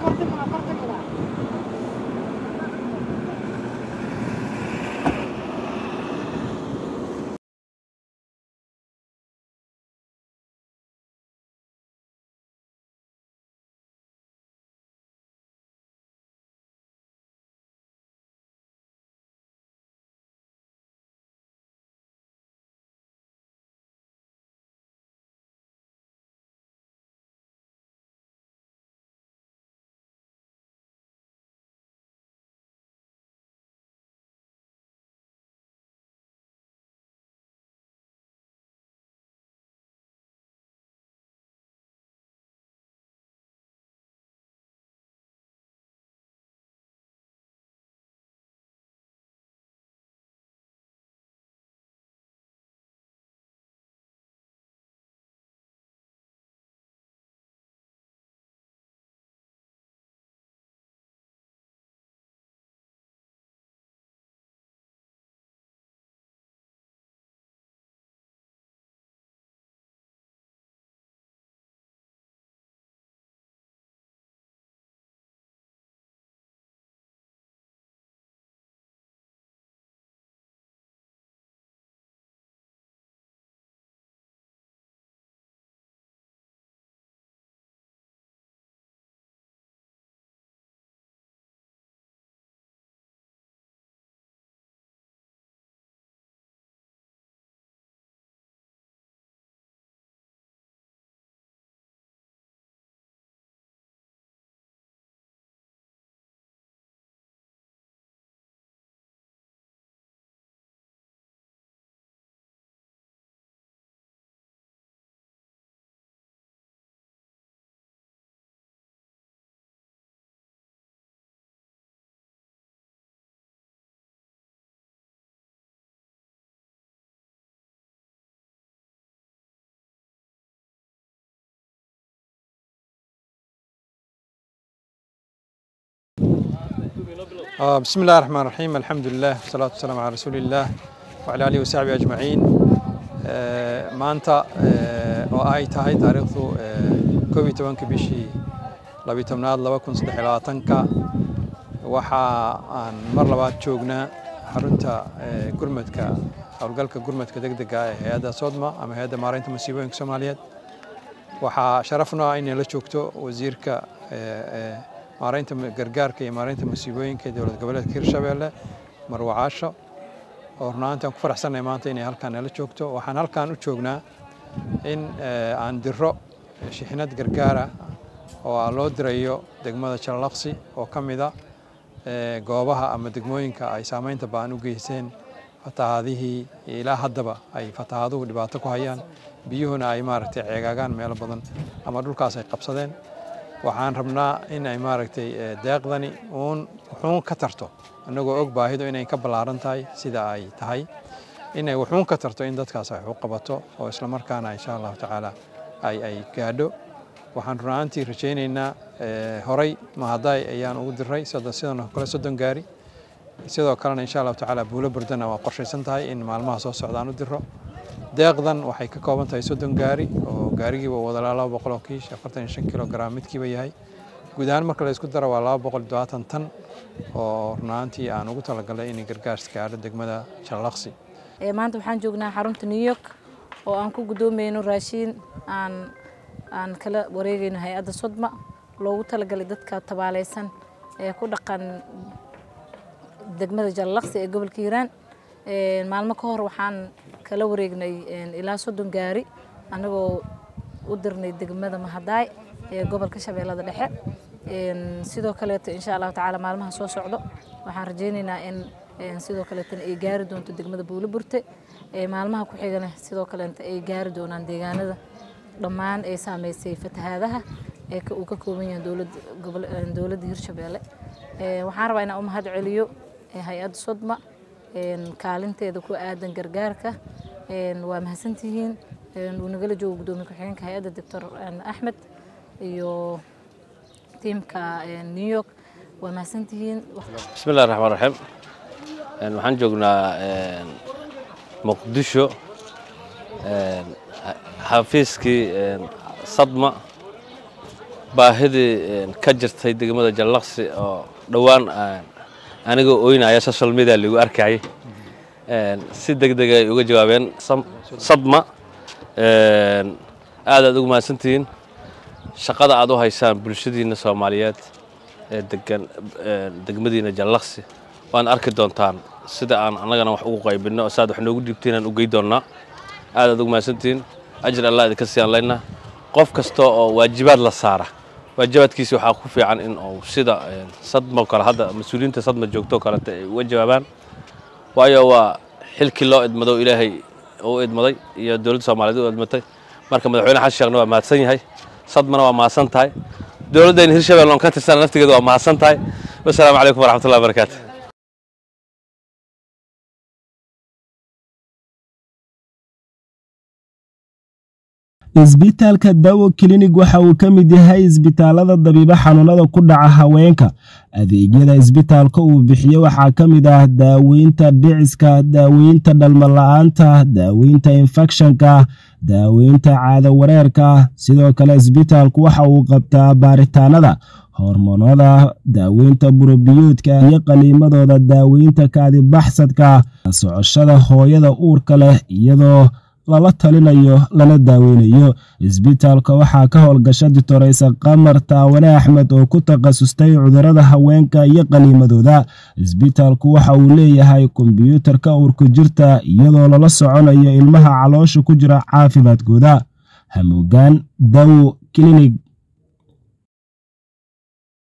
آه، بسم الله الرحمن الرحيم الحمد لله والصلاة والسلام على رسول الله وعلى آله وصحبه أجمعين آه، maanta آه، oo ay tahay taariikhdu koob iyo tobanka bishii labiyo tobnaad laba kun saddex iyo labaatanka waxa aan mar labaad joognaa xarunta آه، gurmadka howlgalka gurmadka degdega ah ee hay-adda sodma ama hay-adda maaraynta masiibooyinka soomaaliyeed waxaa sharafna ah inay la joogto wasiirka آه، آه، maaraynta gargaarka iyo maaraynta masiibooyinka ee dowlad goboleedka hirshabeelle marwo caasho oo runaantii aan ku faraxsannahay maanta inay halkaan nala joogto waxaan halkaan u joognaa in eh, aan diro shixnad gargaara oo aan loo dirayo degmada jalalaqsi oo ka mid a eh, goobaha ama degmooyinka ay saameynta ba'an u geysteen fatahaadihii ilaa haddaba ay fatahaaduhu dhibaato ku hayaan biyuhuna ay maaragtay ceegaagaan meelo badan ama dhulkaas ay qabsadeen waxaan rabnaa in ay maaragtay eh, deeqdani uun wuxuun ka tarto annagoo og baahidu inay ka ballaaran tahay sida ay tahay inay wuxuun ka tarto in dadkaas ay wax u qabato oo isla markaana insha allahu tacaala ay ay gaadho waxaan runaantii rajaynaynaa eh, horay mahadaay ayaan ugu diray sida sidan oo kale soddon gaari sidoo kalena insha allahu tacaala buulo burdana waa qorshaysan tahay in maalmaha soo socdaan u diro deeqdan waxay ka kooban tahay soddon gaari oo gaarigiiba wada laba boqol oo kiish afartan iyo shan kilogram midkiiba yahay guud ahaan marka la isku daro waa laba boqol iyo todobaatan tan oo runaantii aan ugu talagalay inay gargaars gaadho degmada jalalaqsi Ee, maanta waxaan joognaa xarunta new york oo aan ku gudoomeyno raashiin aan aan kala wareegayno hay-adda sodma loogu talagalay dadka tabaaleysan ee ku dhaqan degmada jalalaqsi ee gobolka hiiraan Ee, maalmo ka hor waxaan kala wareegnay een, ilaa soddon gaari annagoo u dirnay degmada mahadaay ee gobolka shabeellada dhexe Een, sidoo kaleeto insha allahu tacaala maalmaha soo socdo waxaan rajaynaynaa in een, sidoo kaleetana ay gaari doonto degmada buulo burte Ee, maalmaha ku xigana sidoo kaleeta ay gaari doonaan deegaanada dhammaan ay saameysay fatahaadaha ee ka- uu ka kooban yahay dowlad- gobol- een, dowladda hirshabeelle Ee, waxaan rabaa inaan u mahad celiyo ee, hay-adda sodma een, kaalinteeda ku aadan gargaarka Een, waa mahadsantihiin Een, wuu nagala joogo gudoomiye ku-xigeenka hay-adda doctor een, axmed iyo tiimka een, new york waa mahadsantihiin بسم الله الرحمن الرحيم Een, waxaan joognaa een, muqdisho een, xa- xafiiskii een, sadma baahidii ka jirtay degmada jallaqsi oo dhowaan anigoo oynaya social media lagu arkayay si deg deg ay uga jawaabeen sadma aad aad ugu mahadsantihiin shaqada aad u haysaan bulshadiina soomaaliyeed ee degan degmadiina jallaqsi waan arki doontaan sida aan annagana wax ugu qaybinno oo saad wax noogu dhiibteen aan u gey doonnaa aad aad ugu mahadsantihiin ajir allah idinka siyaan laynaa qof kasta oo waajibaad la saara waajibaadkiisa waxaa ku fiican in uu sida sadmo kale hadda mas-uuliyiinta sadma joogto kalete ay uga jawaabaan waayo waa xilkii loo idmado ilaahay u idmaday iyo dowladda soomaaliyeed u idmatay marka madaxweyne xasan sheekhna waa mahadsan yahay sadmana waa mahadsan tahay dowladdayna hirshabelle oon ka tirsana naftigeeda waa mahadsan tahay wasalaamu calaykum waraxmatullahi wabarakaatu isbitaalka dawo klinig waxa uu ka mid yahay isbitaalada dabiibo xanuunada ku dhaca haweenka adeegyada isbitaalka uu bixiyo waxaa ka mid ah daaweynta dhiciska daaweynta dhalmala-aanta daaweynta infekshanka daaweynta caado wareerka sidoo kale isbitaalku waxa uu qabtaa baaritaanada hormoonada daaweynta burobiyoodka iyo qaliimadooda daaweynta kaadibaxsadka socoshada hooyada uurka leh iyadoo lala talinayo lana daaweynayo isbitaalka waxaa ka howlgasha ditoreysa qamar taawane axmed oo ku takhasustay cudurada haweenka iyo qaliimadooda isbitaalku waxa uu leeyahay kombyuutarka uurku jirta iyadoo lala soconayo ilmaha caloosha ku jira caafimaadkooda hamuugaan dawo klinig